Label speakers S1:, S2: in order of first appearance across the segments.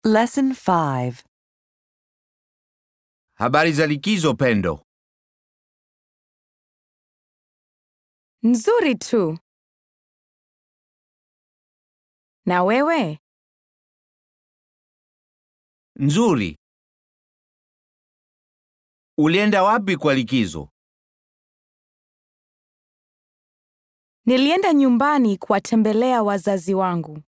S1: Lesson 5.
S2: Habari za likizo Pendo?
S3: Nzuri tu. Na wewe?
S2: Nzuri. Ulienda wapi kwa likizo?
S3: Nilienda nyumbani kuwatembelea wazazi wangu.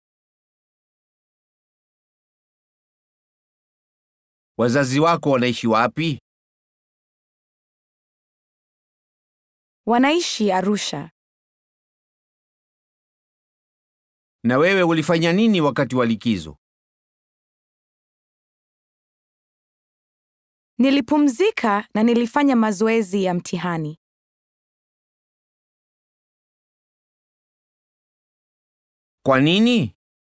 S2: Wazazi wako wanaishi wapi?
S3: Wanaishi Arusha.
S2: Na wewe ulifanya nini wakati wa likizo?
S3: Nilipumzika na nilifanya mazoezi ya mtihani.
S2: Kwa nini?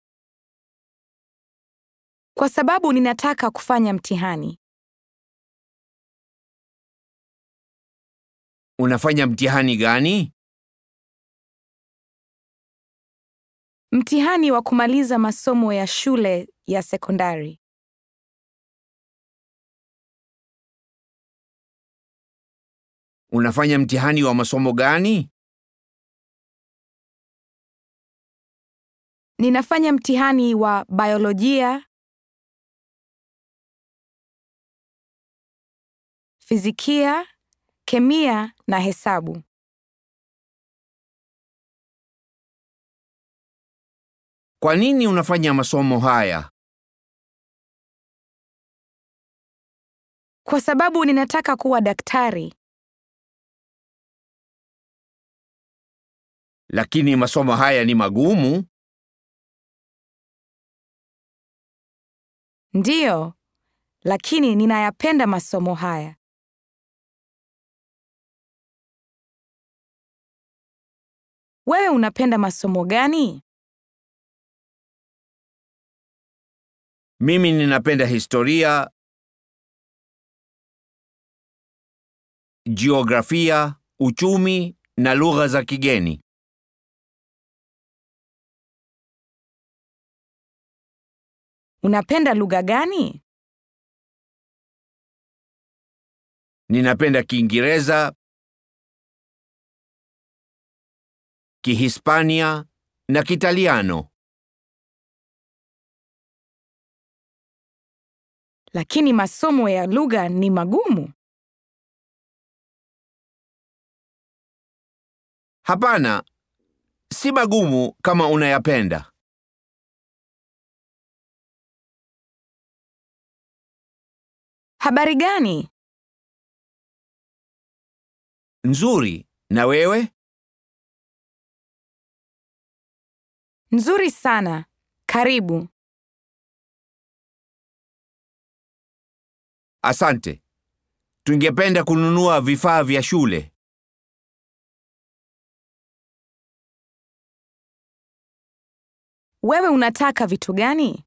S3: Kwa sababu ninataka kufanya mtihani.
S2: Unafanya mtihani gani?
S3: Mtihani wa kumaliza masomo ya shule ya sekondari.
S2: Unafanya mtihani wa masomo gani?
S3: Ninafanya mtihani wa biolojia, fizikia, kemia na hesabu.
S2: Kwa nini unafanya masomo haya?
S3: Kwa sababu ninataka kuwa daktari.
S2: Lakini masomo haya ni magumu.
S3: Ndiyo, lakini ninayapenda masomo haya. Wewe unapenda masomo gani?
S2: Mimi ninapenda historia, jiografia, uchumi na lugha za kigeni.
S3: Unapenda lugha gani?
S2: Ninapenda Kiingereza, Kihispania na Kitaliano.
S3: Lakini masomo ya lugha ni magumu.
S2: Hapana, si magumu kama unayapenda.
S3: Habari gani?
S2: Nzuri. Na wewe?
S3: Nzuri sana. Karibu.
S2: Asante. Tungependa kununua vifaa vya shule.
S3: Wewe unataka vitu gani?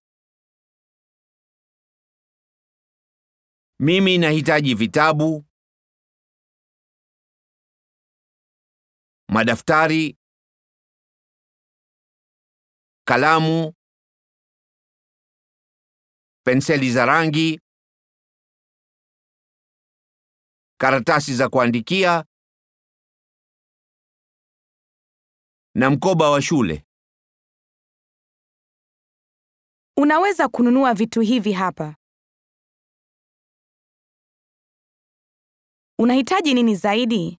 S2: Mimi nahitaji vitabu, madaftari, kalamu, penseli za rangi, karatasi za kuandikia na mkoba wa shule.
S3: Unaweza kununua vitu hivi hapa. Unahitaji nini zaidi?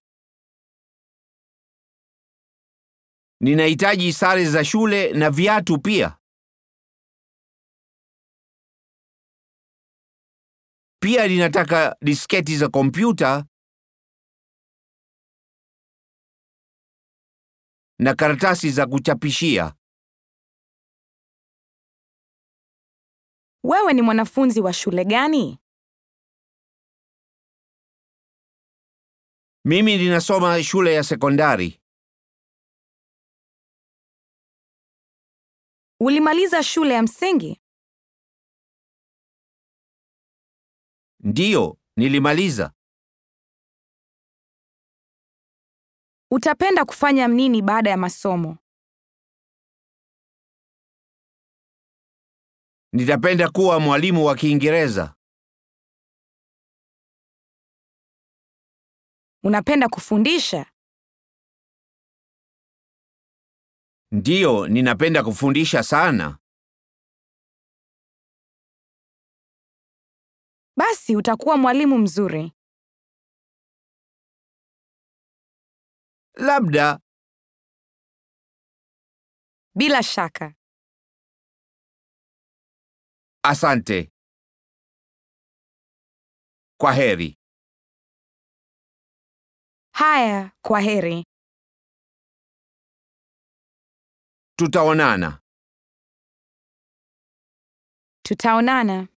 S2: Ninahitaji sare za shule na viatu pia. Pia ninataka disketi za kompyuta na karatasi za kuchapishia.
S3: Wewe ni mwanafunzi wa shule gani?
S2: Mimi ninasoma shule ya sekondari.
S3: Ulimaliza shule ya msingi?
S2: Ndiyo, nilimaliza.
S3: Utapenda kufanya nini baada ya masomo?
S2: Nitapenda kuwa mwalimu wa Kiingereza.
S3: Unapenda kufundisha?
S2: Ndiyo, ninapenda kufundisha sana.
S3: Basi utakuwa mwalimu mzuri.
S2: Labda
S3: Bila shaka.
S2: asante. Kwa heri.
S3: Haya, kwa heri.
S2: Tutaonana.
S3: Tutaonana.